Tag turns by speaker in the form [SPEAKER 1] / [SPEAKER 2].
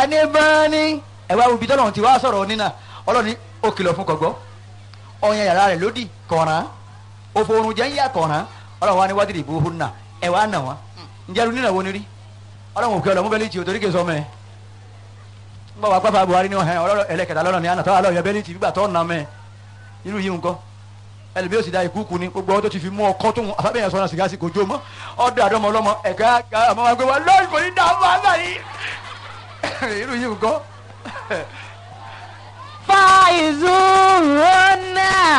[SPEAKER 1] janibani ẹ wá ibi tọ́lọ́run ti wá sọ̀rọ̀ nínà ọlọ́run ní ó kìlọ̀ fún kọ̀gbọ́ ọ̀yàn yàrá rẹ̀ lódì kọ̀ọ̀ràn òfòrùn jẹ́ ń yà kọ̀ọ̀ràn ọlọ́run wa ní wádìí ìbò òhun náà ẹ wá nà wọ́n ǹjẹ́ lu nínà wo ni rí ọlọ́run òkè ọlọ́mú bẹ́lí tì ó torí kè sọ mẹ́ ń bọ̀ wá pápá Buhari ní ọ̀hẹ́ ọlọ́run ẹlẹ́kẹ̀dá lọ́nà ní àná tọ́wọ́ alọ́ yẹ bẹ́lí tì gbígbà tọ́ nà mẹ́ irú yìí nǹkan ẹlẹ́mi yóò sì da ìkúùkù ni gbogbo ọdún ti fi mú ọkọ tó ń afẹ́bẹ̀yẹn sọ́nà sìgá sí kò jó mọ́ ọdún àdọ́mọ ọlọ́mọ ẹ̀ka àmọ́ wa gbé wa lọ́ọ̀rì kò ní dá a máa náà yìí irú yìí nǹkan
[SPEAKER 2] fàìzúrúnà